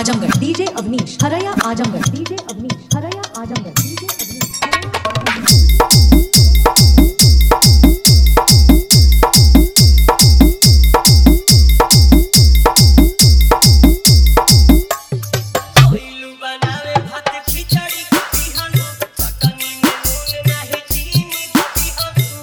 Azamgarh DJ Avnish हरया Azamgarh DJ Avnish हरया Azamgarh DJ Avnish हरया आजमगढ़ कोइलू बनावे भात खिचड़ी खाती हनु चटनी में नून नाही चीनी खाती हनु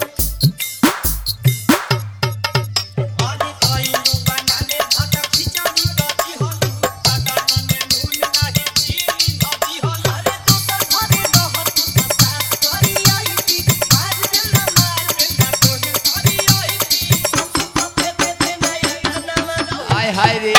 आज कोइलू बनावे भात खिचड़ी खाती हनु चटनी में नून नाही चीनी खाती हनु अरे तू तो घरे रहत सास करी आई थी आज दिल मार में ना तोहे करी आई थी सब पे पे पे नहीं ना ना हाय हाय रे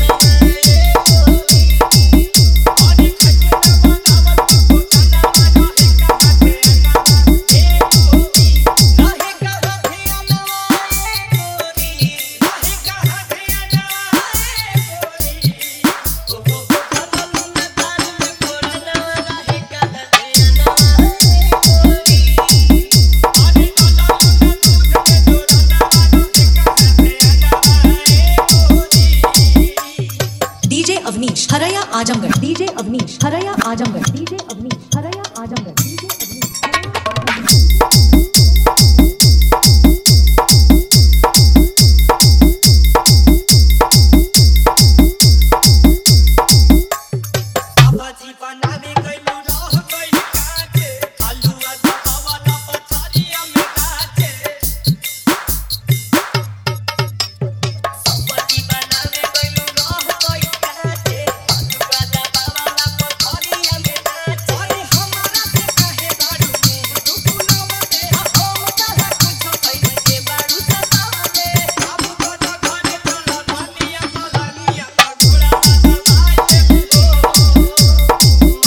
डीजे अवनीश हरया आजमगढ़ डीजे अवनीश हरया आजमगढ़ डीजे अवनीश हरया आजमगढ़ डीजे अवनीश हरया आजमगढ़ बाबाजी बनावे गइलू रह गइल काचे आलूआ दबावाला पथरिया में काचे बाबाजी बनावे गइलू रह गइल काचे आलूआ दबावाला पथरिया में काचे अरे हमारा से काहे बाड़ू मुंह दुकुना मते हम कहा कुछ कइले के बाड़ू सतावले अब तो घरे चलो धनिया मलानिया पगुड़ा बाबा आए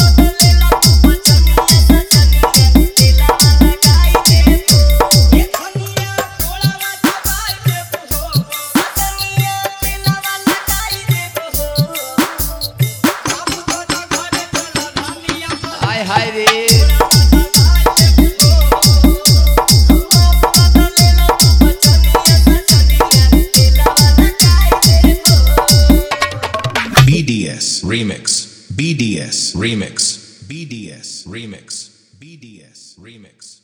हाय हाय रे BDS Remix. BDS Remix. BDS Remix. BDS Remix.